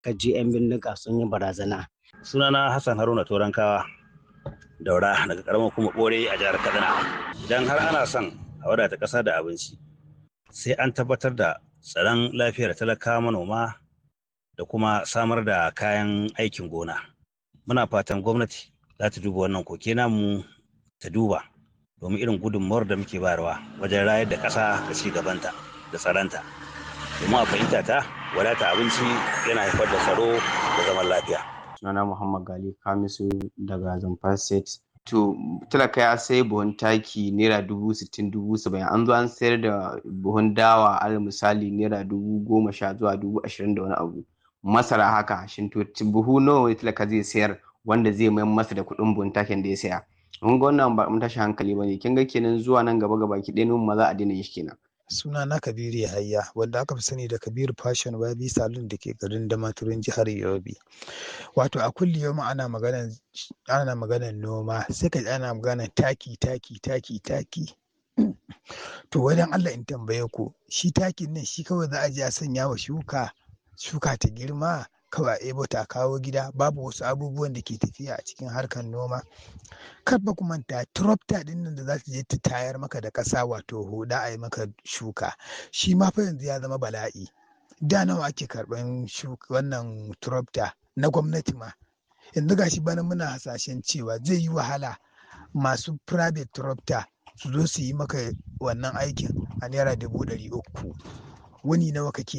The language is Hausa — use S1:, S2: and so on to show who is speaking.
S1: ka ji 'yan bindiga sun yi barazana.
S2: sunana hassan haruna torankawa daura daga karamar kuma bore a jihar kaduna idan har ana son a wadata ƙasa da abinci sai an tabbatar da tsaron lafiyar talakawa manoma da kuma samar da kayan aikin gona muna fatan gwamnati za ta duba wannan koke namu ta duba domin irin gudunmawar da muke bayarwa wajen rayar da ƙasa da ci gabanta da tsaronta domin a fahimta ta wadata abinci yana haifar da tsaro da zaman lafiya
S3: sunana Muhammad Gali Kamisu daga Zamfara State. To talaka ya sai buhun taki naira dubu sittin dubu saba'in an zo an sayar da buhun dawa al misali naira dubu goma sha zuwa dubu ashirin da wani abu. Masara haka shin to buhu nawa ne talaka zai sayar wanda zai mayar masa da kuɗin buhun takin da ya saya. Mun ga wannan ba mun tashi hankali ba ne kin ga kenan zuwa nan gaba gaba ki ɗaya ma za a daina shi kenan.
S4: suna na kabiru yahaya wanda aka fi sani da kabiru fashion wabi salon da ke garin damaturin jihar yobe wato a kulli yau ana maganan ana maganan noma sai ka ana maganan taki taki taki taki to wajen allah in tambaye ku shi takin nan shi kawai za a je a sanya wa shuka shuka ta girma kawai a ebo ta kawo gida babu wasu abubuwan da ke tafiya a cikin harkar noma kar ba ku manta tropta din nan da za ta je ta tayar maka da ƙasa wato huda a yi maka shuka shi ma fa yanzu ya zama bala'i da nawa ake karɓan wannan tropta na gwamnati ma yanzu gashi bana muna hasashen cewa zai yi wahala masu private tropta su zo su yi maka wannan aikin a naira dubu ɗari uku wani nawa kake